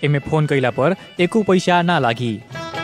एमे फोन कैला पर एको पैसा ना लागी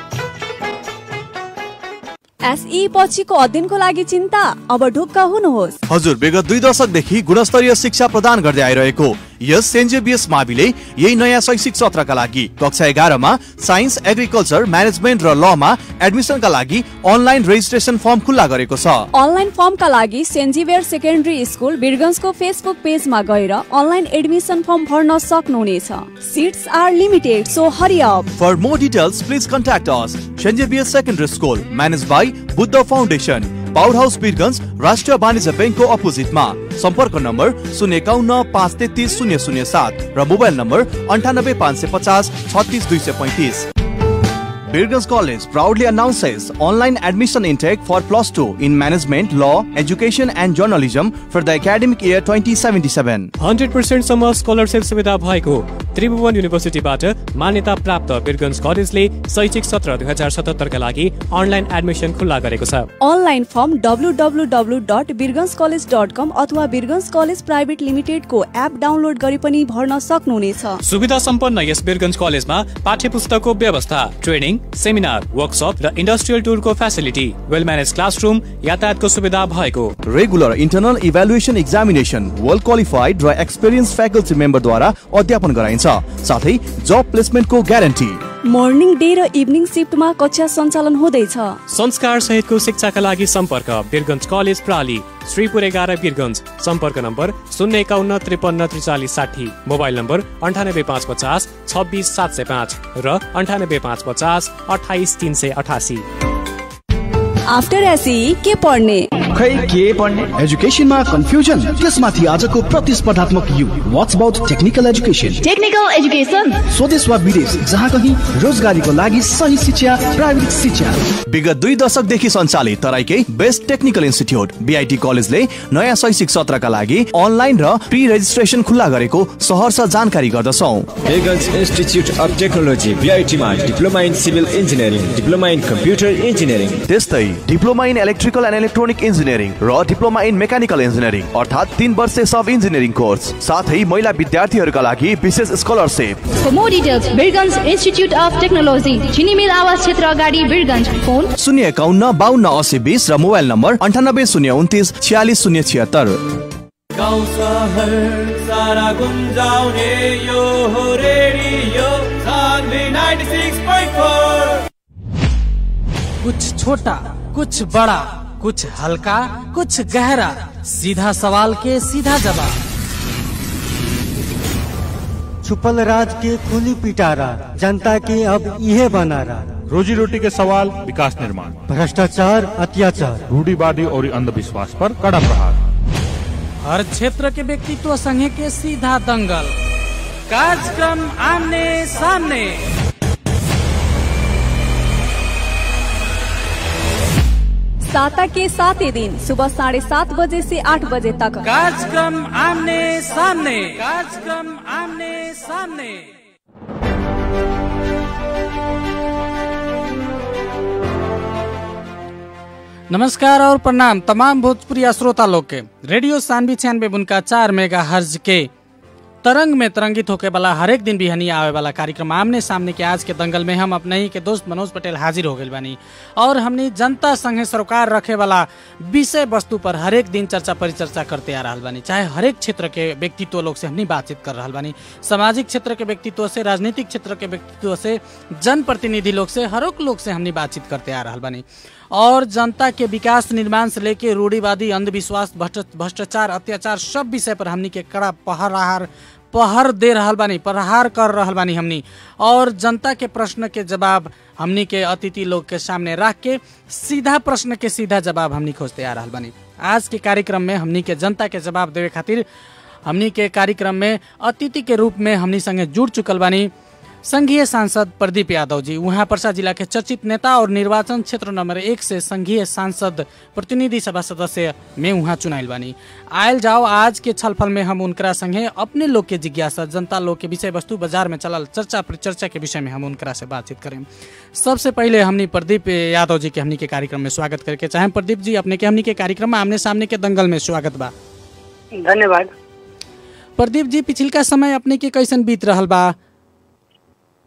एसई पछिको अध्ययनको लागि चिन्ता अब ढुक्क हुनुहोस् हजुर विगत दुई दशकदेखि गुणस्तरीय शिक्षा प्रदान गर्दै आइरहेको यस सेन्जेबिएस माविले यही नयाँ शैक्षिक सत्रका लागि कक्षा एघारमा साइन्स एग्रिकल्चर म्यानेजमेन्ट र लमा एडमिसनका लागि अनलाइन रेजिस्ट्रेसन फर्म खुल्ला गरेको छ अनलाइन फर्मका लागि सेन्जिवेयर सेकेन्डरी स्कुल बिरगन्जको फेसबुक पेजमा गएर अनलाइन एडमिसन फर्म भर्न सक्नुहुनेछ seats are limited so hurry up For more details, please contact us. Shenjabiya Secondary School, managed by Buddha Foundation, Powerhouse Birgans, राष्ट्रिय वाणिज्य ब्याङ्कको अपोजिटमा सम्पर्क नम्बर शून्य एकाउन्न पाँच तेत्तिस शून्य शून्य सात र मोबाइल नम्बर अन्ठानब्बे पाँच सय पचास छत्तिस दुई सय पैँतिस Birgans College proudly announces online admission intake for plus 2 in management, law, education and journalism for the academic year 2077. Hundred पर्सेन्टसम्म स्कलरसिप सुविधा भएको त्रिभुवन युनिभर्सिटीबाट मान्यता प्राप्त बिरगन्ज कलेजले शैक्षिक सत्र दुई हजार सतहत्तरका लागि अनलाइन एडमिसन खुल्ला गरेको छ online form W dot Birgunj college dot com अथवा बिरगन्स कलेज प्राइभेट लिमिटेडको एप डाउनलोड गरी पनि भर्न सक्नुहुनेछ सुविधा सम्पन्न यस बिरगन्ज कलेजमा पाठ्य पुस्तकको व्यवस्था ट्रेनिङ सेमिनार वर्कसप र इन्डस्ट्रियल टुरको फेसिलिटी वेल म्यानेज क्लासरुम यातायातको सुविधा भएको regular internal evaluation examination well qualified र एक्सपिरियन्स फ्याकल्टी मेम्बरद्वारा अध्यापन गराइन्छ साथै जब प्लेसमेन्टको ग्यारेन्टी मर्निङ डे र इभिनिङ सिफ्टमा कक्षा सञ्चालन हुँदैछ संस्कार सहितको शिक्षाका लागि सम्पर्क बिरगन्ज कलेज प्राली श्रीपुर एघार बिरगन्ज सम्पर्क नम्बर शून्य एकाउन्न त्रिपन्न त्रिचालिस साठी मोबाइल नम्बर अन्ठानब्बे पाँच पचास छब्बिस सात सय पाँच र अन्ठानब्बे पाँच पचास अठाइस तिन सय अठासी आफ्टर एसई के पढ्ने खै के पढ्ने एजुकेसनमा कन्फ्युजन त्यसमाथि आजको प्रतिस्पर्धात्मक युग what's about technical education technical education स्वदेश वा विदेश जहाँ कहीँ रोजगारीको लागि सही शिक्षा प्राविधिक शिक्षा विगत दुई दशकदेखि सञ्चालित तराईकै बेस्ट टेक्निकल इन्स्टिच्युट बिआइटी कलेजले नयाँ शैक्षिक सत्रका लागि अनलाइन र प्री रेजिस्ट्रेसन खुल्ला गरेको सहरर्ष जानकारी गर्दछौ Vegas Institute of Technology VITमा diploma in civil engineering diploma in computer engineering त्यस्तै diploma in electrical and electronic engineering र डिप्लोमा इन मेकानिकल इन्जिनियरिङ अर्थात् तीन वर्ष सब इन्जिनियरिङ कोर्स साथै महिला विद्यार्थीहरूका लागि विशेष scholarship For more details, Birgans Institute of Technology, चिनीमिल आवास क्षेत्र अगाडि बिरगन्ज फोन शून्य एकाउन्न बाहन्न असी बिस र मोबाइल नम्बर अन्ठानब्बे शून्य उन्तिस छ्यालिस शून्य छिहत्तर गाउँ सहर सारा गुन्जाउने यो हो रेडियो सान्वी 96.4 कुछ छोटा कुछ बड़ा कुछ हल्का कुछ गहरा सीधा सवाल के सीधा जवाब छुपल राज के खुली पिटारा जनता के अब इहे बनारा रोजी रोटी के सवाल विकास निर्माण भ्रष्टाचार अत्याचार रूढ़ीवादी और अंधविश्वास पर कड़ा प्रहार हर क्षेत्र के व्यक्तित्व संघ के सीधा दंगल कार्यक्रम आमने सामने साता के सातै दिन सुबह साढे सात बजे से आठ बजे तक कार्यक्रम आमने सामने कार्यक्रम आमने सामने नमस्कार और प्रणाम तमाम भोजपुरी श्रोता लोग के रेडियो सानवी छियानवे बुनका चार मेगा हर्ज के तरंग में तरंगित होके वाला हरेक दिन बिहनी आवे वाला कार्यक्रम आमने सामने के आज के दंगल में हम अपने ही के दोस्त मनोज पटेल हाजिर हो गए बानी और हमने जनता संगे सरोकार रखे वाला विषय वस्तु पर हरेक दिन चर्चा परिचर्चा करते आ रहा बानी चाहे हरेक क्षेत्र के व्यक्तित्व लोग से हमने बातचीत कर रहा बानी सामाजिक क्षेत्र के व्यक्तित्व से राजनीतिक क्षेत्र के व्यक्तित्व से जनप्रतिनिधि लोग से हरेक लोग से हमने बातचीत करते आ रहा बानी और जनता के विकास निर्माण से लेके रूढ़ीवादी अंधविश्वास भ्रष्ट- भ्रष्टाचार अत्याचार सब विषय पर हमनी के कड़ा पहरार पहर दे रहल बानी प्रहार कर रहल बानी हमनी और जनता के प्रश्न के जवाब हमनी के अतिथि लोग के सामने रख के सीधा प्रश्न के सीधा जवाब हमनी खोजते आ रहल बानी आज के कार्यक्रम में हमनी के जनता के जवाब देवे खातिर हमनी के कार्यक्रम में अतिथि के रूप में हमनी संगे जुड़ चुकल बानी संघीय सांसद प्रदीप यादव जी उहाँ पर्सा जिला के चर्चित नेता और निर्वाचन क्षेत्र नंबर एक से संघीय सांसद प्रतिनिधि सभा सदस्य में उहाँ चुनाइल बानी आयल जाओ आज के छलफल में हम उनकरा संगे अपने लोग के जिज्ञासा जनता लोग के विषय वस्तु बाजार में चलल चर्चा परिचर्चा के विषय में हम उनकरा से बातचीत करें सबसे पहले हमनी प्रदीप यादव जी के हमनी के कार्यक्रम में स्वागत करके चाहे प्रदीप जी अपने के हमनी के कार्यक्रम में आमने सामने के दंगल में स्वागत बा धन्यवाद प्रदीप जी पिछिलका समय अपने के कैसन बीत रहल बा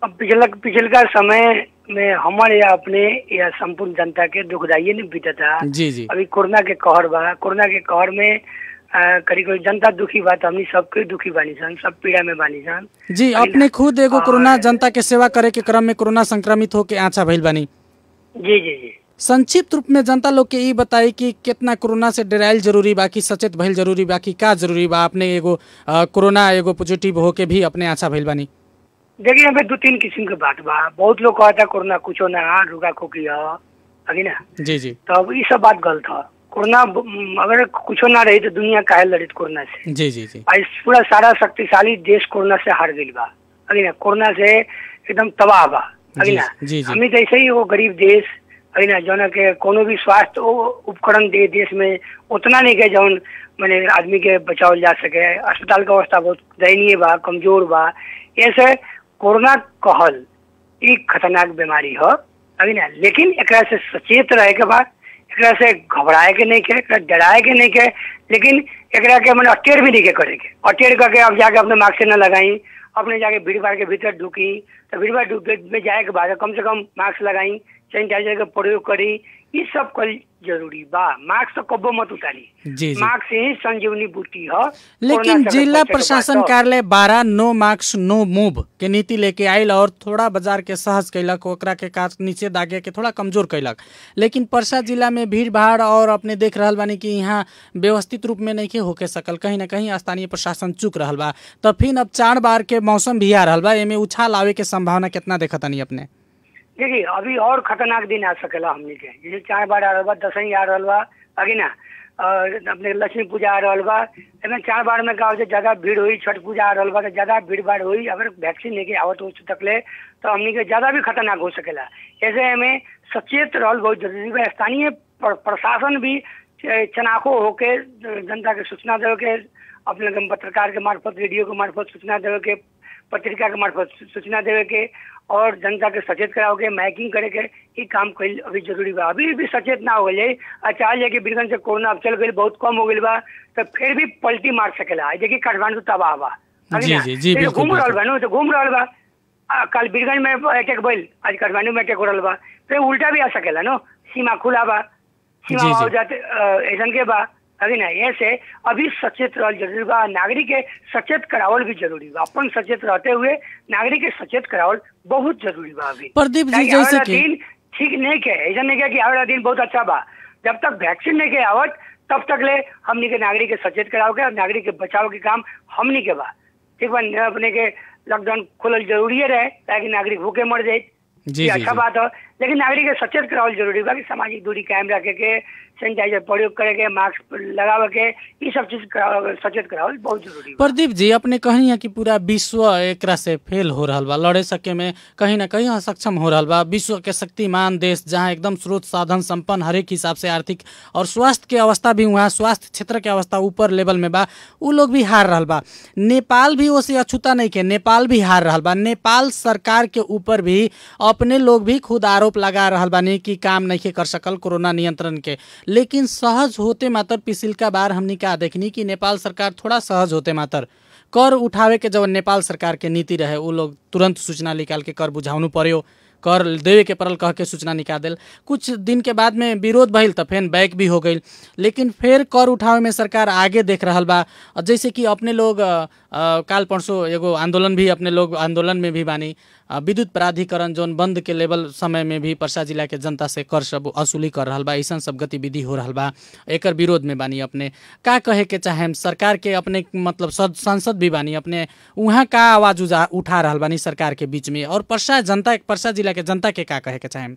अब पिछला पिछलका समय में हमारे या अपने या संपूर्ण जनता के दुखदाई नहीं बीतता जी जी अभी कोरोना के कहर बा कोरोना के कहर में करीब करीब जनता दुखी बा तो हमनी सबके दुखी बानी सन सब पीड़ा में बानी सन जी अपने खुद एगो कोरोना जनता के सेवा करे के क्रम में कोरोना संक्रमित होके आछा भइल बानी जी जी जी संक्षिप्त रूप में जनता लोग के ई बताई कि कितना कोरोना से डराइल जरूरी बा कि सचेत भइल जरूरी बा कि का जरूरी बा अपने एगो अ, कोरोना एगो पॉजिटिव होके भी अपने आछा भइल बानी देखिए यहाँ पे दो तीन किस्म के बात बा बहुत लोग कहता कोरोना कुछो ना रुका खोकी है अभी ना जी जी तो अब ये सब बात गलत है कोरोना ब- अगर कुछो ना रही तो दुनिया काहे लड़ित कोरोना से जी जी जी आज पूरा सारा शक्तिशाली देश कोरोना से हार गई बा अभी ना कोरोना से एकदम तबाह बा अभी जी ना जी जी हमें तो ऐसे ही वो गरीब देश अभी ना जौन के कोनो भी स्वास्थ्य उ- उपकरण दे देश में उतना नहीं के जौन मैंने आदमी के बचावल जा सके अस्पताल का अवस्था बहुत दयनीय बा कमजोर बा ऐसे कोरोना कहल ई खतरनाक बीमारी हो अभी ना लेकिन एकरा से सचेत रहे के बाद एकरा से घबराए के नहीं के एकरा डराए के नहीं के लेकिन एकरा के मैंने अटेर भी नहीं के करे के अटेर करके अब जाके अपने मास्क से न लगाई अपने जाके भीड़ भाड़ के भीतर ढुकी तो भीड़ भाड़ ढुक में जाए के बाद कम से कम मास्क लगाई सैनिटाइजर का प्रयोग करी ये सब कल जरूरी बा मास्क तो कब्बो मत उतारी जी जी मास्क से ही संजीवनी बूटी है लेकिन जिला प्रशासन कार्यालय बारह नो मार्क्स नो मूव के नीति लेके आयल और थोड़ा बाजार के सहज कैलक ओकरा के काट नीचे दागे के थोड़ा कमजोर कैलक लेकिन परसा जिला में भीड़ भाड़ और अपने देख रहल बानी कि यहाँ व्यवस्थित रूप में नहीं होके सकल कहीं ना कहीं स्थानीय प्रशासन चुक रहल बा तो फिर अब चार बार के मौसम भी आ रहल बा एमे उछाल आवे के संभावना कितना देखतानी अपने देखिए अभी और खतरनाक दिन आ सकेला हमनी के जैसे चार बार आ रहल बा दसवीं आ रहल बा आगे ना और अपने लक्ष्मी पूजा आ रहल बा एमे चार बार में का हो ज्यादा भीड़ हुई छठ पूजा आ रहल बा तो ज्यादा भीड़ भाड़ हुई अगर वैक्सीन लेके आवत हो तक ले तो हमनी के ज्यादा भी खतरनाक हो सकेला ऐसे हमें सचेत रहल बहुत जरूरी बा स्थानीय प्र- प्रशासन भी च- चनाखो होके जनता के सूचना देवे के अपने के पत्रकार के मार्फत रेडियो के मार्फत सूचना देवे के पत्रिका के मार्फत सू- सूचना देवे के और जनता के सचेत कराओ के माइकिंग करे के ई काम कईल अभी जरूरी बा अभी भी सचेत ना हो गई अच्छा आज कि बीरगंज से कोरोना अब चल गई बहुत कम हो गई बा तो फिर भी पलटी मार सकेला आज देखिए काठमांडू तबाह बा अभी जी, ना? जी, जी, फिर बिल्कुल, घूम रहल बिल्कुल। बा नु, तो घूम रहल बा आ, कल बीरगंज में अटैक भइल आज काठमांडू में अटैक हो रहल बा फिर उल्टा भी आ सकेला नो सीमा खुला बा सीमा जी, जी। हो जाते अ, ऐसन के बा अभी ना ऐसे अभी सचेत रहल जरूरी बा नागरिक के सचेत करावल भी जरूरी बा अपन सचेत रहते हुए नागरिक के सचेत करावल बहुत जरूरी बा अभी प्रदीप जी, ताकि जैसे आवेला कि- दिन ठीक नहीं के ऐसा नहीं के कि आवेला दिन बहुत अच्छा बा जब तक वैक्सीन नहीं के आवत तब तक ले हमनी के नागरिक के सचेत कराव के और नागरिक के बचाव के काम हमनी के बा ठीक बा न अपने के लॉकडाउन खोलल जरूरी रहे ताकि नागरिक भूखे मर जाए जी, ये जी, अच्छा जी। बात हो लेकिन नागरिक के सचेत करावल जरूरी बा कि सामाजिक दूरी कायम रखे के सैनिटाइजर प्रयोग करे के मास्क लगावे के ये सब चीज करावल- सचेत करावल बहुत जरूरी बा प्रदीप जी अपने कही है कि पूरा विश्व एकरा से फेल हो रहल बा लड़े सके में कहीं ना कहीं असक्षम हो रहल बा विश्व के शक्तिमान देश जहाँ एकदम स्रोत साधन संपन्न हरेक हिसाब से आर्थिक और स्वास्थ्य के अवस्था भी वहाँ स्वास्थ्य क्षेत्र के अवस्था ऊपर लेवल में बा उ लोग भी हार रहल बा नेपाल भी ओसे अछूता नहीं के नेपाल भी हार रहल बा नेपाल सरकार के ऊपर भी अपने लोग भी खुद आरोप लगा रहल बानी कि काम नहीं कर सकल कोरोना नियंत्रण के लेकिन सहज होते मात्र पिछिलका बार हमनी का देखनी कि नेपाल सरकार थोड़ा सहज होते मात्र कर उठावे के जब नेपाल सरकार के नीति रहे उ लोग तुरंत सूचना निकाल के कर बुझाउनु पर्यो कर देवे के परल कह के सूचना निकाल देल कुछ दिन के बाद में विरोध भइल त फेन बैक भी हो गई लेकिन फिर कर उठावे में सरकार आगे देख रहल बा और जैसे कि अपने लोग अ, अ, काल परसों एगो आंदोलन भी अपने लोग आंदोलन में भी बानी अ, विद्युत प्राधिकरण जोन बंद के लेवल समय में भी परसा जिला के जनता से कर सब वसूली कर रहल बा ऐसा सब गतिविधि हो रहल बा एकर विरोध में बानी अपने का कहे के चाहे सरकार के अपने मतलब सद- सांसद भी बानी अपने उहाँ का आवाज उजा उठा रहल बानी सरकार के बीच में और परसा जनता परसा जिला के जनता के का कहे के चाहे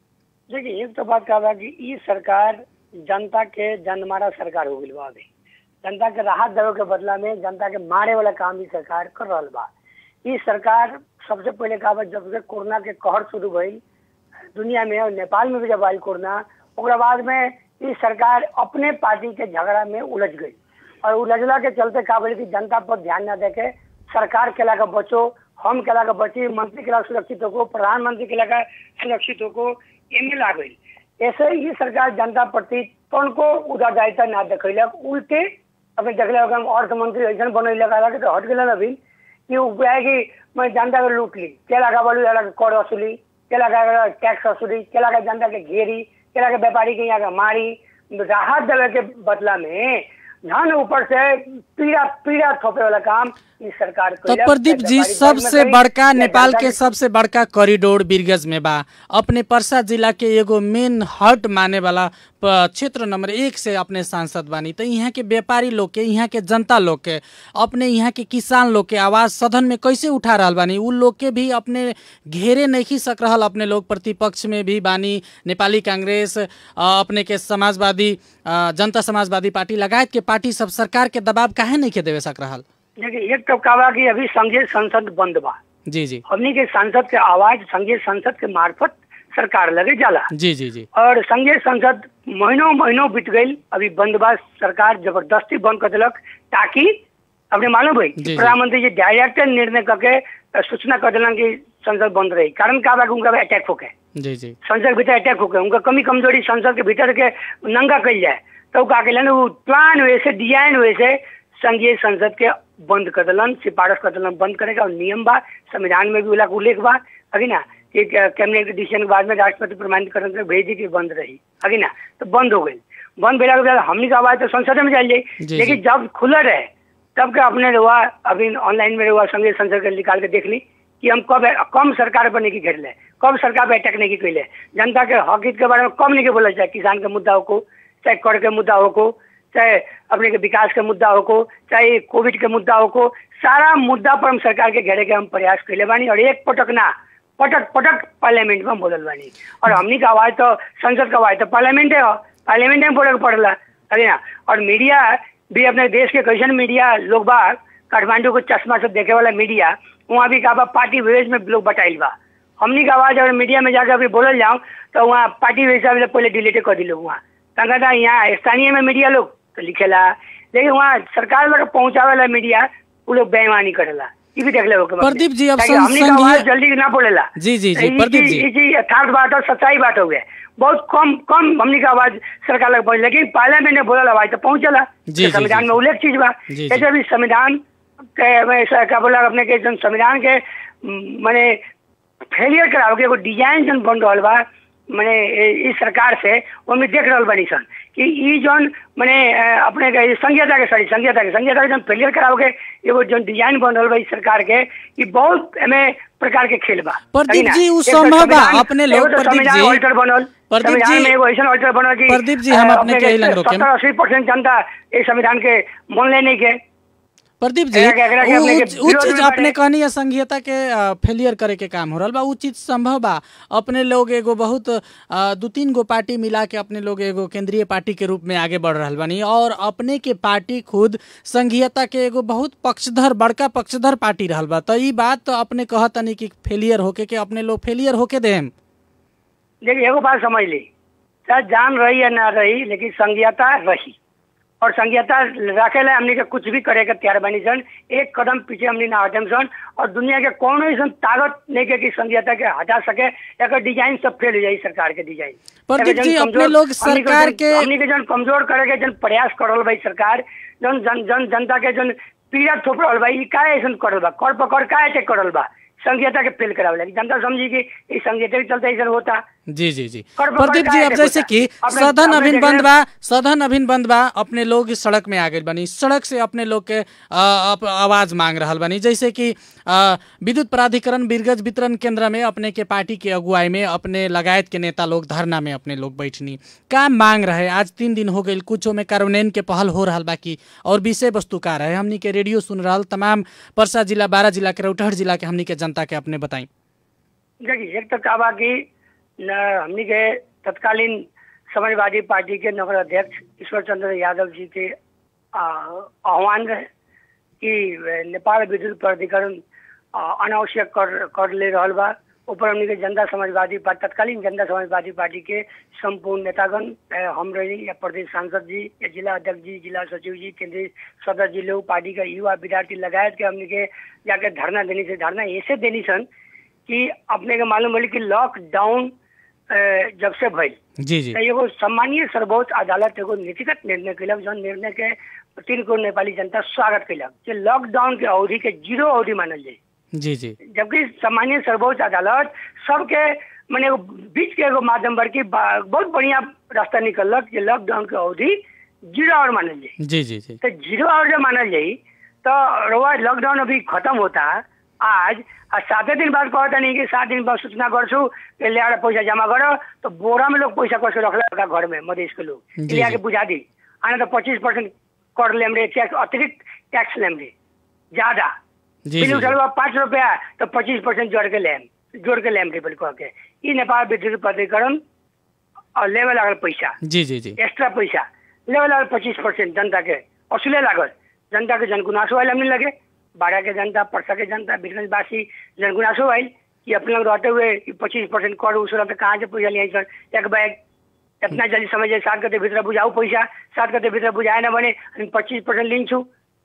देखिए एक तो बात का बा कि ई सरकार जनता के जनमारा सरकार हो गई बा अभी जनता के राहत देवे के बदला में जनता के मारे वाला काम ई सरकार कर रहल बा ई सरकार सबसे पहले का बा जब से कोरोना के कहर शुरू भइल दुनिया में और नेपाल में भी जब आयल कोरोना ओकरा बाद में ई सरकार अपने पार्टी के झगड़ा में उलझ गई और उलझला के चलते का बोले कि जनता पर ध्यान न देके सरकार केला का बचो हम केला का बची मंत्री केला सुरक्षित होको प्रधानमंत्री केला का सुरक्षित होको एमे ला गई ऐसे ही सरकार जनता प्रति को उत्तरदायित्व ना देखैलक उल्टे अपने देखले होगा हम अर्थ मंत्री ऐसा बनैलक अलग तो हट गेलन अभी कि उ है कि मैं जनता को लूट ली केला का बोलू के कर वसूली केला का टैक्स वसूली केला का जनता के घेरी केला के व्यापारी के यहाँ के मारी राहत देवे के बदला में धन ऊपर से पीड़ा पीड़ा थोपे वाला काम इस सरकार तो कइलक। प्रदीप जी व्यापारी वर्ग में सबसे करी, बड़का या नेपाल जनता के सबसे बड़का कॉरिडोर बिरगज में बा अपने परसा जिला के एगो मेन हट माने वाला प- क्षेत्र नंबर एक से अपने सांसद बानी तो यहाँ के व्यापारी लोग के यहाँ के जनता लोग के अपने यहाँ के किसान लोग के आवाज सदन में कैसे उठा रहल बानी उ लोग के भी अपने घेरे नहीं सक रहल अपने लोग प्रतिपक्ष में भी बानी नेपाली कांग्रेस अ, अपने के समाजवादी अ, जनता समाजवादी पार्टी लगायत के पार्टी सब सरकार के दबाव काहे नहीं के देवे सक रहल देखिए एक तो कहा कि अभी संघीय संसद बंद बा जी जी हमनी के सांसद के आवाज संघीय संसद के मार्फत सरकार लगे जाला जी जी जी और संघीय संसद महीनों महीनों बीत गई अभी बंद बा सरकार जबरदस्ती बंद कर दिलक ताकि अपने मालूम भाई जी, जी। प्रधानमंत्री जी डायरेक्ट निर्णय करके अ, सूचना कर दिलन कि संसद बंद रही कारण का बा कि उनका अटैक होके जी जी संसद के भीतर अटैक होके उनका कमी कमजोरी संसद के भीतर के नंगा कल जाए तो का के वो प्लान हुए से डिजाइन हुए से संघीय संसद के बंद कर दिलन सिफारिश कर दिलन बंद करेगा और नियम बा संविधान में भी उला के उल्लेख बा अगी ना कि कैबिनेट के डिसीजन के बाद में राष्ट्रपति प्रमाणित करने के भेज दी कि बंद रही अगी ना तो बंद हो गई बंद भेला के बाद हमनी का आवाज तो संसद में चल जी, जाई लेकिन जब खुला रहे तब के अपने रुआ अभी ऑनलाइन में रुआ संघीय संसद के निकाल के देख ली कि हम कब कम सरकार पर नहीं की घेर ले कब सरकार पर अटैक नहीं की कैले जनता के हक हित के बारे में कम नहीं के बोला चाहे किसान के मुद्दा हो को चाहे कर के मुद्दा हो को चाहे अपने के विकास के मुद्दा हो को चाहे कोविड के मुद्दा हो को सारा मुद्दा पर हम सरकार के घेरे के हम प्रयास कैले बानी और एक पटक ना पटक पटक पार्लियामेंट में बोलल बानी और हमनी का आवाज तो संसद का आवाज तो पार्लियामेंट है पार्लियामेंट में बोले के पड़ला अरे ना और मीडिया भी अपने देश के कैसन मीडिया लोग बा काठमांडू को चश्मा से देखे वाला मीडिया वहाँ भी का बा पार्टी विवेज में लोग बटाइल बा हमनी का आवाज अगर मीडिया में जाकर अभी बोलल जाऊँ तो वहाँ पार्टी विवेज से पहले डिलीट कर दी लोग वहाँ कहता यहाँ स्थानीय में मीडिया लोग तो लिखेला लेकिन वहाँ सरकार लग पहुँचावे वाला मीडिया वो लोग बेईमानी करेला ये भी देख ले प्रदीप जी, अब ताकि हमनी का संघीय- आवाज जल्दी ना बोलेला जी जी जी ई प्रदीप चीज- जी ई चीज यथार्थ बात और सच्चाई बात हो गया बहुत कम कम हमनी का आवाज सरकार लग पहुंच लेकिन पार्लियामेंट में बोलल आवाज तो पहुंचला जी, जी, तो संविधान जी, में उल्लेख चीज बा जी, जी। जैसे अभी संविधान के में ऐसा क्या बोला अपने के जन संविधान के म, माने फेलियर कराओ के एगो डिजाइन जन बन रहल बा माने ए- इस सरकार से ओमे देख रहल बानी सन कि ई जन माने अ, अपने के संघीयता के सॉरी संघीयता के संघीयता के जन फेलियर कराओ के एगो जन डिजाइन बन रहल बा इस सरकार के ई बहुत एमे प्रकार के खेल बा प्रदीप सही ना? जी, उ एक तो संभव बा, संविधान- अपने लोग एगो तो प्रदीप संविधान जी- ऑल्टर बनल प्रदीप संविधान जी- में एगो ऐसा ऑल्टर बनल कि प्रदीप जी, हम अ, अपने के इलन रोकेम। सत्तर अस्सी परसेंट जनता इस संविधान के मन नहीं के प्रदीप जी एकरा के- एकरा के उ- अपने के उ- उ विरोध चीज में अपने बाटे। कहनी है संघीयता के फेलियर करे के काम हो रहा बा उ चीज संभव बा अपने लोग एगो बहुत अ, दू तीन गो पार्टी मिला के अपने लोग एगो केंद्रीय पार्टी के रूप में आगे बढ़ रहल बानी और अपने के पार्टी खुद संघीयता के एगो बहुत पक्षधर बड़का पक्षधर पार्टी रहल बा तो ई बात तो अपने कहतनी कि फेलियर होके के अपने लोग फेलियर होके देम देखिए एगो बात समझ ली चाहे जान रही या ना रही लेकिन संघीयता रही और संघीयता रखे ला हमनी के कुछ भी करे के तैयार बनी सन एक कदम पीछे हमनी ना हटम सन और दुनिया के कोनो ऐसा ताकत नहीं के कि संघीयता के हटा सके एकर डिजाइन सब फेल हो जाई सरकार के डिजाइन प्रदीप एकर जी, जन अपने कमजोर- लोग हमनी सरकार जन- के- हमनी के जन कमजोर करे के जन प्रयास कर रहल भाई सरकार जन जन जन जनता के जन पीड़ा थोप रहल बा ई काहे ऐसा कर रहल बा कर पकड़ काहे अटैक कर रहल बा संघीयता के फेल करावे लगी जनता समझी कि इस संघीयता के चलते ऐसा होता जी जी जी कर- प्रदीप कर- जी का अब है जैसे देखो कि अपने- सदन अपने अभिन देख बंद रहे- बा सदन अभिन बंद बा अपने लोग सड़क में आ गए बनी सड़क से अपने लोग के अ, अप- आवाज मांग रहल बनी जैसे कि अ, विद्युत प्राधिकरण बिरगज वितरण केंद्र में अपने के पार्टी के अगुवाई में अपने लगायत के नेता लोग धरना में अपने लोग बैठनी का मांग रहे आज तीन दिन हो गई कुछो में कार्यान्वयन के पहल हो रहा बाकी और विषय वस्तु का रहे हमनी के रेडियो सुन रहा तमाम परसा जिला बारह जिला के रौटहट जिला के हमनी के जनता के अपने बताई देखिए एक तो कहा बा कि न हमनी के तत्कालीन समाजवादी पार्टी के नगर अध्यक्ष ईश्वर चंद्र यादव जी के आ, आह्वान रहे कि नेपाल विद्युत प्राधिकरण आ, अनावश्यक कर कर ले रहल बा ऊपर हमनी के जनता समाजवादी पार्टी तत्कालीन जनता समाजवादी पार्टी के संपूर्ण नेतागण ए, हम रही या प्रदेश सांसद जी या जिला अध्यक्ष जी जिला सचिव जी केंद्रीय सदस्य जी लोग पार्टी का युवा विद्यार्थी लगायत के हमनी के जाके धरना देनी से धरना ऐसे देनी सन कि अपने के मालूम भली कि लॉकडाउन अ, जब से भइल जी जी तो एगो सम्मानीय सर्वोच्च अदालत एगो नीतिगत निर्णय कैलक जौन निर्णय के तीन करोड़ नेपाली जनता स्वागत कैलक जे लॉकडाउन के अवधि के जीरो अवधि मानल जाए जी जी जबकि सामान्य सर्वोच्च अदालत सबके माने एगो बीच के एगो माध्यम बड़की बा- बहुत बढ़िया रास्ता निकलक जे लॉकडाउन के अवधि जीरो आवर मानल जाए जी जी जी तो जीरो आवर जब मानल जाई तो रउआ लॉकडाउन अभी खत्म होता आज आ साते दिन बाद कहता नहीं कि सात दिन बाद सूचना गर्छु कि ल्याएर पैसा जमा गर तो बोरा में लोग पैसा कसो रखला घर में मधेश के लोग जी, लिया के जी। बुझा दी आने तो पच्चीस परसेंट कर लेम रे टैक्स अतिरिक्त टैक्स लेम रे ज्यादा जी, बिल जी, उठल बा पाँच रुपया तो पच्चीस परसेंट जोड़ के लेम जोड़ के लेम रे बोल कह के ई नेपाल विद्युत प्राधिकरण और लेवे लागल पैसा जी जी जी एक्स्ट्रा पैसा लेवे लागल पच्चीस परसेंट जनता के असुले लागल जनता के जनगुनासो आयल हमने लगे बाड़ा के जनता परसा के जनता बीरगंजवासी जनगुनासो आयल कि अपने लोग रहते हुए पच्चीस परसेंट कर उस रहते कहाँ से पैसा लिया सर एक बैग इतना जल्दी समझे सात गते भित्र बुझाऊ पैसा सात गते भित्र बुझाए न भने अनि पच्चीस परसेंट लिन्छु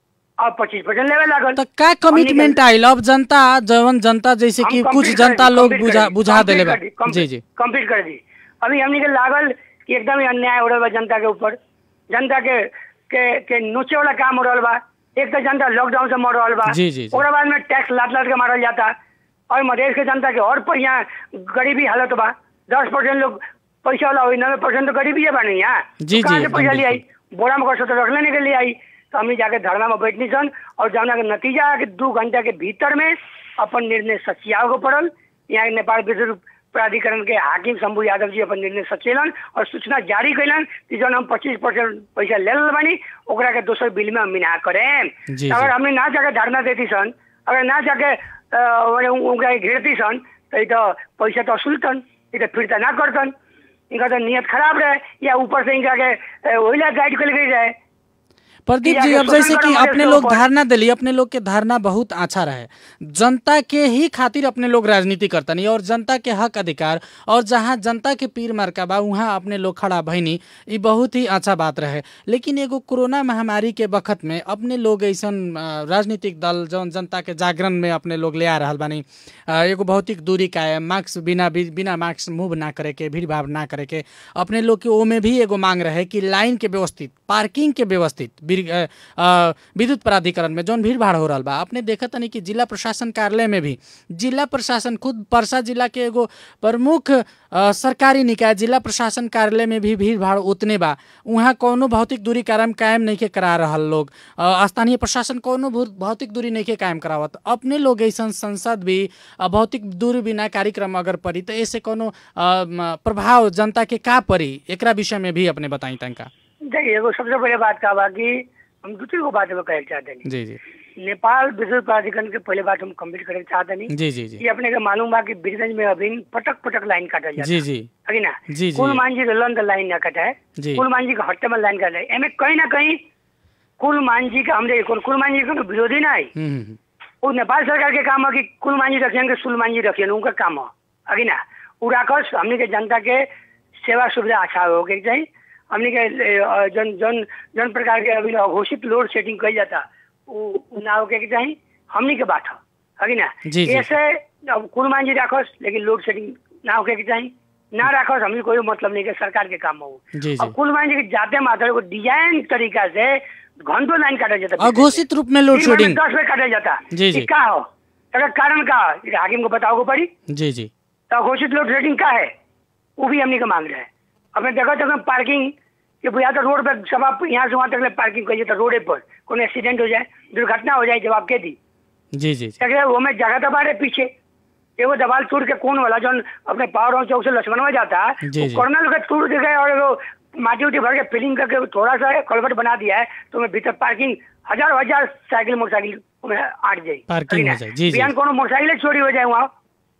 अब पच्चीस परसेंट लेवे लागल तो का कमिटमेंट आइल अब जनता जवन जनता जैसे कि हम कुछ complete कर जनता दी, लोग complete बुझा कर दी, बुझा complete देले बा कर दी, complete- जी जी कंप्लीट कर दी अभी हमने के लागल कि एकदम ही अन्याय हो रहा बा जनता के ऊपर जनता के के के नोचे वाला काम हो रहा बा एक तो जनता लॉकडाउन से मर रहा बा जी, जी, जी। ओकरा बाद में टैक्स लाद लाद के मारल जाता और मधेश के जनता के और पर यहाँ गरीबी हालत बा दस परसेंट लोग पैसा वाला हुई नब्बे परसेंट तो गरीबी है बा नहीं यहाँ जी, तो कहाँ जी, से पैसा एकदम ले आई बोरा में कसो तो रख लेने के लिए आई तो हमने जाके धरना में बैठनी सन और जौना के नतीजा है कि दू घंटा के भीतर में अपन निर्णय सचियाओ को पड़ल यहाँ के नेपाल विद्युत प्राधिकरण के हाकिम शंभू यादव जी अपन निर्णय सचेलन और सूचना जारी कैलन कि जौन हम पच्चीस परसेंट पैसा ले लेल बानी ओकरा के दोसर बिल में हम मिना करें जी, अगर जी। हमने ना जाके धरना देती सन अगर ना जाके अ, माने उ- उनका घेरती सन तो ये तो पैसा तो असुलतन ये तो फिरता ना करतन इनका तो नियत खराब रहे या ऊपर से इनका के अ, वहीला गाइड कर गई रहे प्रदीप कि जी जाके अब जैसे शोषण कि करो अपने मधेश लोग के ऊपर। धारणा दिली अपने लोग के धारणा बहुत अच्छा रहे जनता के ही खातिर अपने लोग राजनीति करतनी और जनता के हक अधिकार और जहाँ जनता के पीर मरका बा वहाँ अपने लोग खड़ा भइनी ई बहुत ही अच्छा बात रहे लेकिन एगो कोरोना महामारी के वक्त में अपने लोग ऐसन अ, राजनीतिक दल जौन जनता के जागरण में अपने लोग ले आ रहल बानी अ, एगो भौतिक दूरी कायम मास्क बिना बिना मास्क मूव ना करे के भीड़ भाड़ ना करे के अपने लोग के ओमे भी एगो मांग रहे कि लाइन के व्यवस्थित पार्किंग के व्यवस्थित बिर- अ, अ, विद्युत प्राधिकरण में जौन भीड़ भाड़ हो रहल बा अपने देखत तनी कि जिला प्रशासन कार्यालय में भी जिला प्रशासन खुद परसा जिला के एगो प्रमुख अ, सरकारी निकाय जिला प्रशासन कार्यालय में भी भीड़ भाड़ उतने बा वहाँ कौनो भौतिक दूरी कायम कायम नहीं के करा रहल लोग अ, स्थानीय प्रशासन कौनो भौ- भौतिक दूरी नहीं के कायम करावत अपने लोग ऐसा संसद भी अ, भौतिक दूरी बिना कार्यक्रम अगर पड़ी तो ऐसे कोनो अ, म, प्रभाव जनता के का पड़ी एकरा विषय में भी अपने बताई तनका देखिए एगो सबसे पहले बात का बा कि हम दू तीन गो बात में कहे चाहते हैं जी जी नेपाल विद्युत प्राधिकरण के पहले बात हम कंप्लीट करे चाहते नहीं जी जी जी ये अपने के मालूम बा कि बीरगंज में अभी पटक पटक लाइन काटल जाता जी जी है ना जी, जी। कुल मांझी के लन लाइन ना कटा है जी। कुल मांझी के हट्टे में लाइन काटा है एमे कहीं ना कहीं कुल मांझी का हमरे कुल कुल मांझी के विरोधी ना है हम्म, हम्म, वो नेपाल सरकार के काम है कि कुल मांझी रखियन के सुल मांझी रखियन उनका काम है अगी ना उ राखस हमने के जनता के सेवा सुविधा अच्छा हो के चाहिए हमने के अ, जन जन जन प्रकार के अभी अघोषित लोड सेटिंग कही जाता उ उ ना हो के चाहिए हमने के बात है अगी ना जी, जी। ऐसे अब कुल मांझी राखस लेकिन लोड सेटिंग ना होके के चाहिए ना राखस हमने कोई मतलब नहीं के सरकार के काम हो जी जी अब कुल मांझी के जाते मात्र को डिजाइन तरीका से घंटों लाइन काटा जाता अघोषित रूप में लोड दिन भर में शेडिंग दस में काटा जाता जी, जी। ई का हो एकर कारण का हो? ई हाकिम को बताओ को पड़ी जी जी तो घोषित लोड शेडिंग का है वो भी हमने का मांग रहे हैं अपने देखो तो पार्किंग कि भैया तो रोड पर सब आप यहाँ से वहाँ तक ले पार्किंग करिए तो रोडे पर कोई एक्सीडेंट हो जाए दुर्घटना हो जाए जवाब के दी जी जी देखिए वो में जगह दबा रहे पीछे एगो दबाल टूट के कौन वाला जो अपने पावर हाउस चौक से लक्ष्मणवा जाता है जी, वो जी। कर्नल का टूट के गए और वो माटी उटी भर के फिलिंग करके थोड़ा सा कलवर्ट बना दिया है तो मैं भीतर पार्किंग हजार हजार साइकिल मोटरसाइकिल में आट जाए पार्किंग अरे हो ना, जाए, जी, जी। बिहान कोनो मोटरसाइकिल चोरी हो जाए वहाँ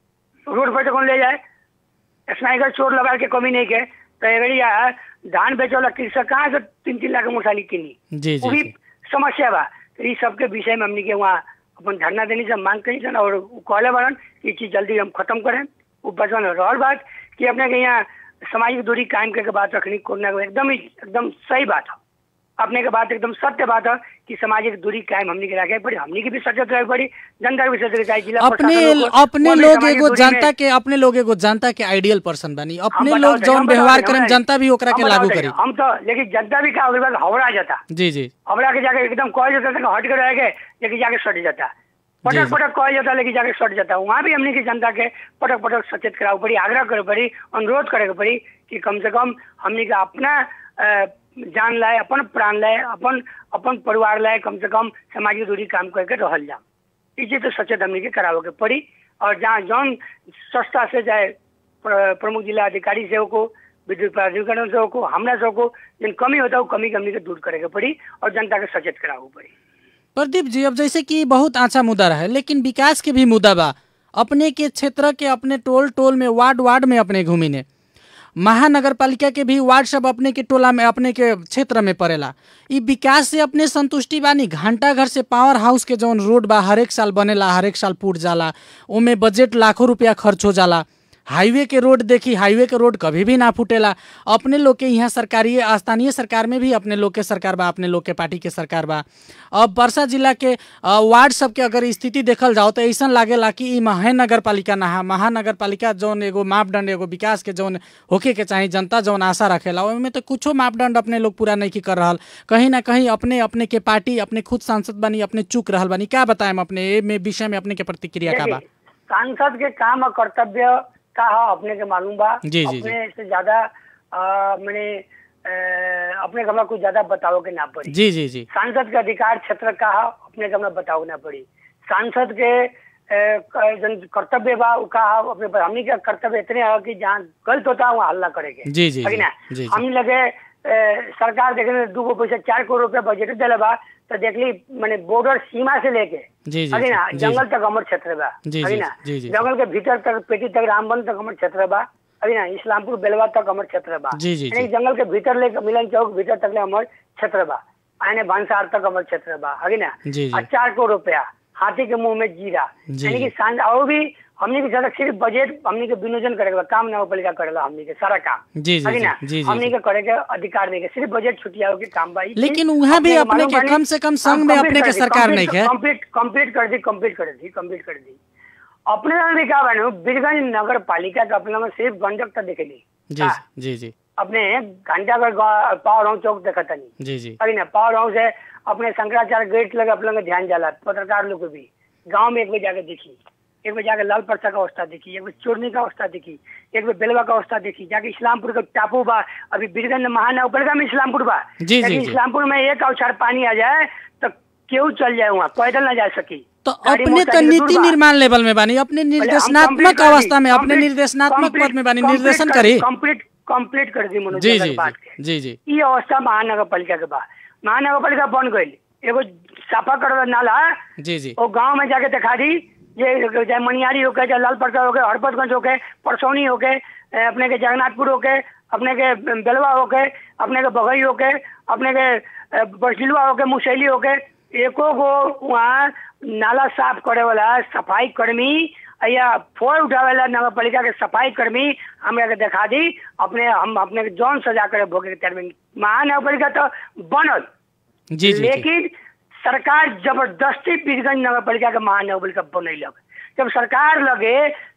रोड पर से कौन ले जाए स्नाइकर चोर लगा के कमी नहीं के तो एवरिया धान बेचे वाला कृषक कहाँ से तीन तीन लाख के मोटरसाइकिल किनी जी वो जी भी जी समस्या बा तो इस सबके विषय में हमने के वहाँ अपन धरना देने से मांग करी सन और उ कहले बारन कि ये चीज जल्दी हम खत्म करें वो बचवन रहल बात कि अपने के यहाँ सामाजिक दूरी कायम करके बात रखनी कोरोना को एकदम ही एकदम सही बात है अपने के बात एकदम सत्य बात है कि सामाजिक दूरी कायम हमनी के रखे पड़ी हमनी के भी सचेत रहे पड़ी जनता के भी सचेत रहे चाहिए जिला अपने प्रशासन को, अपने वो भी लोग सामाजिक एगो दूरी में- जनता के अपने लोग एगो जनता के आइडियल पर्सन बनी अपने हम लोग बताओ जौन हम व्यवहार बताओ करें हमरा- जनता भी ओकरा के हम लागू बताओ करी हम तो लेकिन जनता भी का होगा हवड़ा जाता जी जी हवड़ा के जाके एकदम कह जाता था कि हट के रहेगा लेकिन जाके सट जाता जी, पटक जी। पटक कह जाता लेकिन जाके सट जाता वहाँ भी हमने की जनता के पटक पटक सचेत करावे पड़ी आग्रह करे पड़ी अनुरोध करे के पड़ी कि कम से कम हमने के अपना अ, जान लाए अपन प्राण लाए अपन अपन परिवार लाए कम से कम सामाजिक दूरी काम करके रहल जा ई चीज तो सचेत हमने के करावे के पड़ी और जहाँ जौन संस्था से जाए प्र- प्रमुख जिला अधिकारी से को विद्युत प्राधिकरण से को हमरा से को जिन कमी होता है वो कमी के हमने के दूर करे के पड़ी और जनता के सचेत करावे पड़ी प्रदीप जी अब जैसे कि बहुत अच्छा मुद्दा रहे लेकिन विकास के भी मुद्दा बा अपने के क्षेत्र के अपने टोल टोल में वार्ड वार्ड में अपने घूमी ने महानगर पालिका के भी वार्ड सब अपने के टोला में अपने के क्षेत्र में पड़ेला ई विकास से अपने संतुष्टि बानी घंटा घर से पावर हाउस के जौन रोड बा हरेक साल बनेला हरेक साल टूट जाला ओमे बजट लाखों रुपया खर्च हो जाला हाईवे के रोड देखी हाईवे के रोड कभी भी ना फूटेला अपने लोग के यहाँ सरकारी स्थानीय सरकार में भी अपने लोग के सरकार बा अपने लोग के पार्टी के सरकार बा अब वर्षा जिला के अ, वार्ड सब के अगर स्थिति देखल जाओ तो ऐसा लागेला कि ई महानगर पालिका ना है महानगर पालिका जौन एगो मापदंड एगो विकास के जौन होके के चाही जनता जौन आशा रखेला ओहिमे तो कुछो मापदंड अपने लोग पूरा नहीं की कर रहल कहीं ना कहीं अपने अपने के पार्टी अपने खुद सांसद बनी अपने चूक रहल बनी क्या बताएम अपने ए में विषय में अपने के प्रतिक्रिया का बा देखिए, सांसद के काम और कर्तव्य का है अपने के मालूम बा जी, जी, जी। अपने से ज्यादा अ, मैंने अ, अपने के हमरा कुछ ज्यादा बताओ के ना पड़ी जी जी जी सांसद के अधिकार क्षेत्र का है अपने के हमरा बताओ ना पड़ी सांसद के अ, क- जन कर्तव्य बा उ का है अपने हमनी के कर्तव्य इतने है कि जहाँ गलत होता है वहाँ हल्ला करेंगे जी, जी, है कि जी, ना जी, जी। हमनी लगे अ, सरकार देखे दू गो पैसा चार करोड़ रुपया बजट दिले बा तो देखली मैंने बॉर्डर सीमा से लेके जी, जी, है कि ना जी, जी, जंगल जी। तक हमर क्षेत्र बा जी, है कि जी, ना जी, जी, जंगल के भीतर तक पेटी तक रामबन तक हमर क्षेत्र बा है कि ना इस्लामपुर बेलवा तक हमर क्षेत्र बा जी, जी, यानी जी। जंगल के भीतर लेके मिलन चौक भीतर तक ले हमर क्षेत्र बा आने भांसार तक हमर क्षेत्र बा है कि ना जी, जी। आ चार करोड़ रुपया हाथी के मुंह में जीरा जी, यानी कि जी। सांझ और भी हमनी के ज्यादा सिर्फ बजट हमनी के विनियोजन करेगा काम नगर पालिका करेला हमनी के सारा काम जी, जी, है कि जी, ना जी, जी, हमनी जी। के करे के अधिकार नहीं के सिर्फ बजट छुटिया के काम बा ई लेकिन चीज वहाँ भी अपने मालूम के बानी, कम से कम संघ हम में complete अपने कर के दी, सरकार complete- नहीं है। कंप्लीट कंप्लीट कर दी कंप्लीट कर दी कंप्लीट कर दी अपने में भी क्या बनो बीरगंज नगर पालिका के अपने में सिर्फ गंडक तक दिखेली जी जी जी अपने घंटा घर पावर हाउस चौक देखा तनी जी जी अरे ना पावर हाउस है अपने शंकराचार्य गेट लगे अपने लोग ध्यान जाला पत्रकार लोग को भी गांव में एक बार जाके देखी एक बार जाके लाल परसा का अवस्था देखी एक बार चोरनी का अवस्था देखी एक बार बेलवा का अवस्था देखी जाके इस्लामपुर का टापू बा अभी बीरगंज महानगरपालिका में इस्लामपुर बा जी, जी, लेकिन जी। इस्लामपुर में एक अवसर पानी आ जाए तो केहू चल जाए वहाँ पैदल ना जा सकी तो गाड़ी अपने तो मोटरसाइकिल दूर नीति बा। निर्माण लेवल में बानी अपने पहले हम निर्देशनात्मक complete कर दी, अवस्था में अपने complete- निर्देशनात्मक complete- पद में बानी complete निर्देशन कर- करी complete कंप्लीट कर दी मनोज जी जी जी अगर बात जी जी जी ये अवस्था महानगर पालिका के बाद महानगर बन गई एगो साफा कर नाला जी जी वो गांव में जाके दिखा दी ये चाहे मनियारी हो के चाहे लाल परसा हो के हरपतगंज हो के परसौनी हो के ए, अपने के जगन्नाथपुर हो के अपने के बेलवा हो के अपने के बघई हो के अपने के ए, बरसिलवा हो के मुसैली हो के एको गो वहाँ नाला साफ करे वाला सफाई कर्मी या फोर उठावे वाला नगर पालिका के सफाई कर्मी हमरा के दिखा दी अपने हम अपने के जौन सजा करे भोगे के तैयार बानी। महानगर पालिका तो बनल जी जी जी लेकिन सरकार जबरदस्ती पीरगंज नगर पालिका के महानगर बनैलक जब सरकार लगे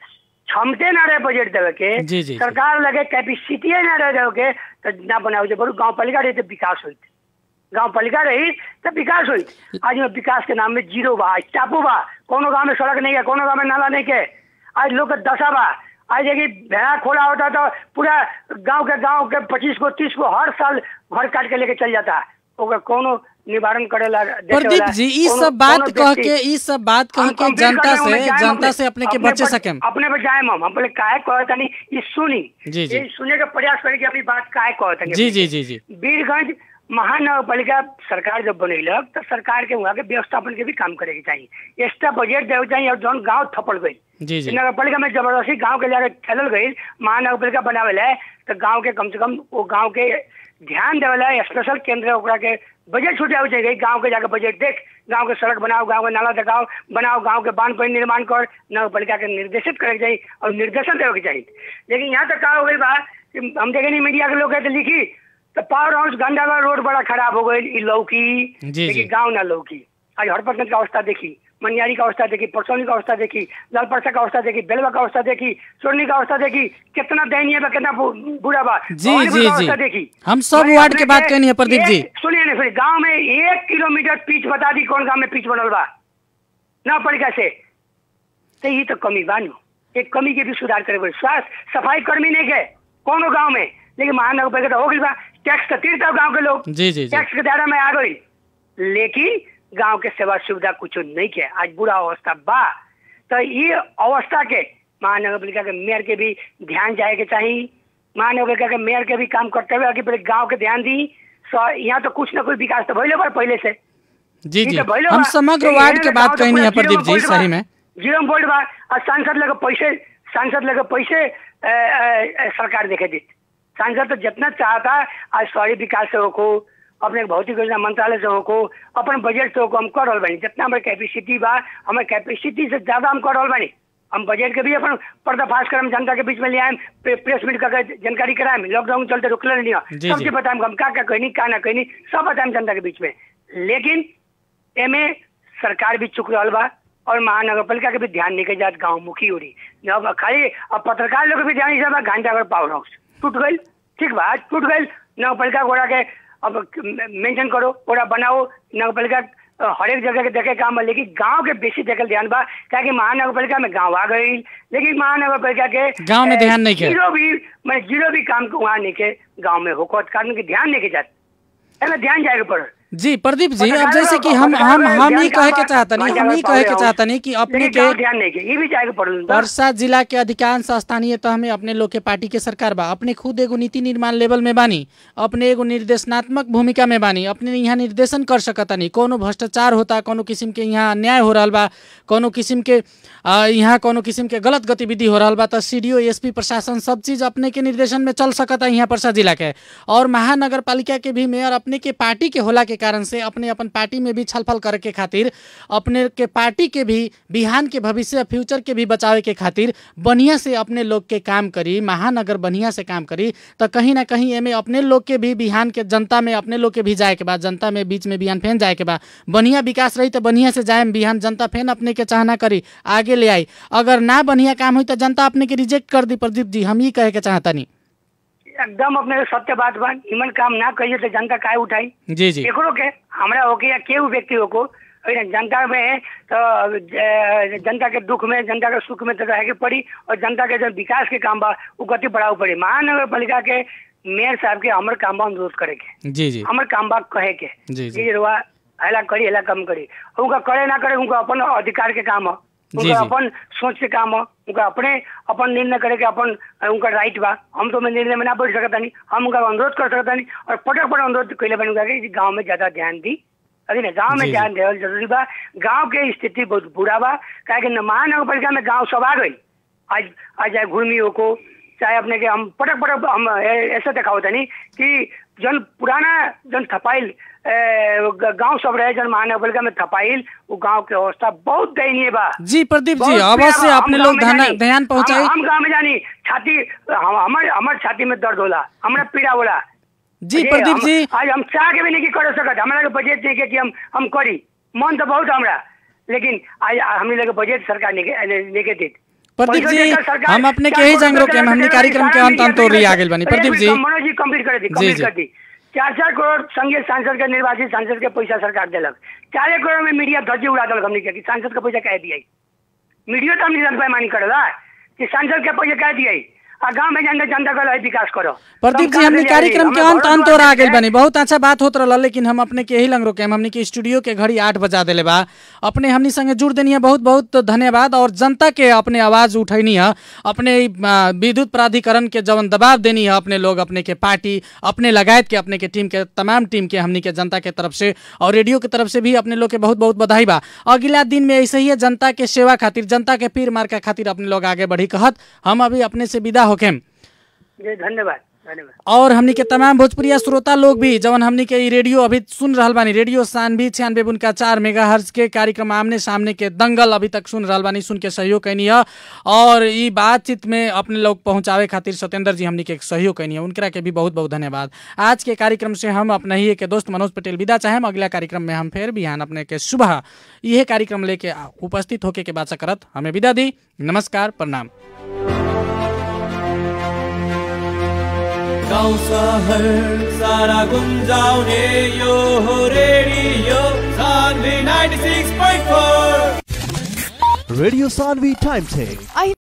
क्षमते ना रहे बजट देवे के जी, जी, जी। सरकार लगे कैपेसिटी ना रहे देवे के तो ना बनावे बड़ू गांव पालिका रही तो विकास होई गांव पालिका रही तो विकास हुई आज में विकास के नाम में जीरो बा आज टापू बा कोनो गांव में सड़क नहीं है कोनो गांव में नाला नहीं के आज लोग के दशा बा आज देखिए भेड़ा खोला होता तो पूरा गांव के गांव के पच्चीस को तीस को हर साल घर काट के लेके चल जाता ओकर कोनो निवारण करेला देखे प्रदीप वाला, जी ई कोनो- सब बात कोनो कह व्यक्ति- के ई सब बात कह हम के complete जनता कर देंगे, से हम जाएम जनता अपने- से अपने के अपने बचे पर- सके अपने पे जाए हम हम बोले काहे कहता नहीं ये सुनी जी, जी। ये सुने का प्रयास करें कि अपनी बात काहे कहता जी जी जी जी वीरगंज महानगर पालिका सरकार जब बनैलक तो सरकार के वहाँ के व्यवस्थापन के भी काम करे के चाहिए एक्स्ट्रा बजट देवे चाहिए और जौन गांव थपड़ गई जी जी नगर पालिका में जबरदस्ती गांव के जाके ठेलल गई महानगर पालिका बनावे ला तो गांव के कम से कम वो गांव के ध्यान देवे ला स्पेशल केंद्र ओकरा के बजट छुटे चाहिए गांव के जाके बजट देख गांव के सड़क बनाओ गांव के नाला दिखाओ बनाओ गांव के बांध पर निर्माण कर नगर पालिका के निर्देशित करे के चाहिए और निर्देशन देवे के चाहिए लेकिन यहाँ तक का हो गई बा कि हम देखे नहीं मीडिया के लोग है तो लिखी तो पावर हाउस गंडागढ़ रोड बड़ा खराब हो गई ई लौकी जी, जी। लेकिन गांव ना लौकी आज हरपतगंज का अवस्था देखी मनियारी का अवस्था देखी परसौनी का अवस्था देखी लालपरसा का अवस्था देखी बेलवा का अवस्था देखी चोरनी का अवस्था देखी कितना दयनीय बा कितना बु- बुरा बा जी, भवानीपुर जी, का अवस्था जी। देखी हम सब मैंने वार्ड अपने के बात के कहनी है प्रदीप एक- जी। सुनिए ना सुनिए गांव में एक किलोमीटर पिच बता दी कौन गांव में पिच बनल बा ना पड़िका से तो ये तो कमी बा नु एक कमी के भी सुधार करे पड़े स्वास्थ्य सफाई कर्मी नहीं के कोनो गांव में लेकिन महानगर पालिका तो हो गई बा टैक्स तो तीरता गांव के लोग जी जी जी टैक्स के दायरा में आ गई लेकिन गांव के सेवा सुविधा कुछ नहीं के आज बुरा अवस्था बा तो ये अवस्था के महानगर पालिका के मेयर के भी ध्यान जाए के चाहिए महानगर पालिका के मेयर के भी काम करते हुए आगे पहले गांव के ध्यान दी सो यहाँ तो कुछ ना कुछ विकास तो भइले बा पहले से जी ई जी तो भइले हम बा। समग्र लेकिन वार्ड के एहन बात गाँव तो कहनी है पूरा प्रदीप जी जीरो सही बोल्ट में बा। जीरो बोल्ट बा और सांसद लगे पैसे सांसद लगे पैसे अ, अ, अ, सरकार देखे दी सांसद तो जितना चाहता आज शहरी विकास से होको अपने भौतिक योजना मंत्रालय से होको अपन बजट से होको हम कर रहल बानी जितना हमारे कैपेसिटी बा हमारे कैपेसिटी से ज्यादा हम कर रहल बानी हम बजट के भी अपन पर्दाफाश करम जनता के बीच में ले आएम प्रे- प्रेस मीट करके जानकारी कराएम लॉकडाउन चलते रुकले नहीं हो। जी, सब जी। चीज बताएम हम का का कहनी का ना कहनी सब बताएम जनता के बीच में लेकिन एमे सरकार भी चुक रहल बा और महानगर पालिका के भी ध्यान नहीं के जात गाँव मुखी हो रही अब खाली अब पत्रकार लोग के भी ध्यान नहीं बा घंटाघर पावर हाउस टूट गई ठीक बा आज टूट गई नगर पालिका गोड़ा के अब मेंशन करो ओरा बनाओ नगर पालिका अ, हरेक जगह के देखे काम बा लेकिन गांव के बेसी देखे ध्यान बा क्या नगर पालिका में गांव आ गई लेकिन महानगर पालिका के गाँव में अ, ध्यान नहीं के। जीरो भी मैं जीरो भी काम को वहाँ नहीं के गाँव में होको कारण के ध्यान नहीं के जात एमे ध्यान जाएगा पड़ जी प्रदीप जी अब पत्रकारों जैसे कि को- हम हम पत्रकारों हम ध्यान ही कहे के कहाँ चाहतनी बा? हम ही पावर कहे के हाउस। चाहतनी कि अपने लेकिन के गाँव ध्यान नहीं के ये भी जाएगा पड़ वर्षा जिला के अधिकांश स्थानीय तह में अपने लोग के पार्टी के सरकार बा अपने खुद एगो नीति निर्माण लेवल में बानी अपने एगो निर्देशनात्मक भूमिका में बानी अपने यहाँ निर्देशन कर सकतानी कोनो भ्रष्टाचार होता कोनो किस्म के यहाँ अन्याय हो रहल बा कोनो किस्म के आ, यहाँ कोनो किस्म के गलत गतिविधि हो रहल बा तो सी डी एसपी प्रशासन सब चीज अपने के निर्देशन में चल सकता यहाँ परसा जिला के और महानगर पालिका के भी मेयर अपने के पार्टी के होला के कारण से अपने अपन पार्टी में भी छलफल करे के खातिर अपने के पार्टी के भी बिहान के भविष्य फ्यूचर के भी बचावे के खातिर बढ़िया से अपने लोग के काम करी महानगर बढ़िया से काम करी तो कहीं ना कहीं एमे अपने लोग के भी बिहान के जनता में अपने लोग के भी जाए के बाद जनता में बीच में बिहान फेन जाए के बाद बढ़िया विकास रही तो बढ़िया से जाए बिहान जनता फेन अपने के चाहना करी आगे ले आई अगर ना बढ़िया काम हुई तो जनता अपने के रिजेक्ट कर दी प्रदीप जी हम ही कहे के चाहतनी एकदम अपने सत्य बात बा निमन काम ना करिए तो जनता काहे उठाई जी जी एकरो के हमरा होके या केहू व्यक्ति होको अरे जनता में तो ज- जनता के दुख में जनता के सुख में तो रहे के पड़ी और जनता के जो विकास के काम बा उ गति बढ़ाव पड़ी महानगर पालिका के मेयर साहब के हमर काम बा अनुरोध करे के जी जी हमर काम बा कहे के जी जी जी रुआ हेला करी हेला कम करी उनका करे ना करे उनका अपन अधिकार के काम है जी, उनका जी। अपन सोच के काम है उनका अपने अपन निर्णय करे के अपन उनका राइट बा हम तो में निर्णय में ना बैठ सकता नहीं हम उनका अनुरोध कर सकता नहीं और पटक पटक अनुरोध कैले बन कि गाँव में ज्यादा ध्यान दी अरे ना गाँव में जी, ध्यान देवल जरूरी बा गाँव के स्थिति बहुत बुरा बा काहे कि महानगर पालिका में गाँव सब आ गई आज आज चाहे घुर्मियों को चाहे अपने के हम पटक पटक हम ए- ऐसे दिखाओ तनी कि जन पुराना जन थपाइल गांव सब रहे जन महानगर पालिका में थपाइल वो गांव के अवस्था बहुत दयनीय बा जी प्रदीप जी बहुत अवश्य पीड़ा बा। अपने हम लोग गाँव में ध्यान जानी। ध्यान पहुंचाई हम हम गाँव में जानी छाती हम- हमर हमर छाती में दर्द होला हमरा पीड़ा होला जी ये प्रदीप हम- जी आज हम चाह के भी नहीं कर सकत हमरा के बजट नहीं के कि हम हम करी मन तो बहुत हमरा लेकिन आज हमने लगे बजट सरकार नहीं के- नहीं के दी प्रदीप पैसा जी देकर सरकार- हम अपने के चार यही करोड़ जान रोके रुपया हमने देकर कार्यक्रम के सारा अंत अंत मीडिया और में आ गेल बनी एक प्रदीप मिनट, जी मनोज जी कंप्लीट कर दी जी, कंप्लीट जी। कर दी चार चार करोड़ संघीय सांसद के निर्वाचित सांसद के पैसा सरकार दिलक चारे करोड़ में मीडिया धज्जी उड़ा दिलक हमने के कि सांसद के पैसा कह दिया मीडिया तो हमने जनता मानी करेला कि सांसद के पैसा कह दिया आ गाँव में जनता जनता का लय विकास करो प्रदीप जी सब हमने काम कार्यक्रम के हमें अंत बहुत अंत और आ बहुत गेल बनी बहुत अच्छा बात होत रहल लेकिन हम अपने के यही लंग रोके हम हमने के स्टूडियो के घड़ी आठ बजा देले बा अपने हमनी संगे जुड़ देनी है बहुत बहुत धन्यवाद और जनता के अपने आवाज उठैनी है अपने ई, आ, विद्युत प्राधिकरण के जवन दबाव देनी है अपने लोग अपने के पार्टी अपने लगायत के अपने के टीम के तमाम टीम के हमनी के जनता के तरफ से और रेडियो के तरफ से भी अपने लोग के बहुत बहुत बधाई बा अगला दिन में ऐसे ही है जनता के सेवा खातिर जनता के पीर मार के खातिर अपने लोग आगे बढ़ी कहत हम अभी अपने से विदा होके जी धन्यवाद धन्यवाद और हमनी के तमाम भोजपुरिया श्रोता लोग भी जवन हमनी के ई रेडियो अभी सुन रहल बानी रेडियो सानवी छियानवे उनका चार मेगा के कार्यक्रम आमने सामने के दंगल अभी तक सुन रहल बानी सुन के सहयोग कैनी है और ई बातचीत में अपने लोग पहुंचावे खातिर सत्येंद्र जी हमनी के सहयोग कैनी है उनकरा के भी बहुत बहुत धन्यवाद आज के कार्यक्रम से हम अपने ही के दोस्त मनोज पटेल विदा चाहे अगला कार्यक्रम में हम फिर बिहान अपने के सुबह यह कार्यक्रम लेके आ- उपस्थित होके के बात करत हमें विदा दी नमस्कार प्रणाम गाउँ सहर सारा गुन्जाउने यो हो radio Sanvi 96.4 radio Sanvi time check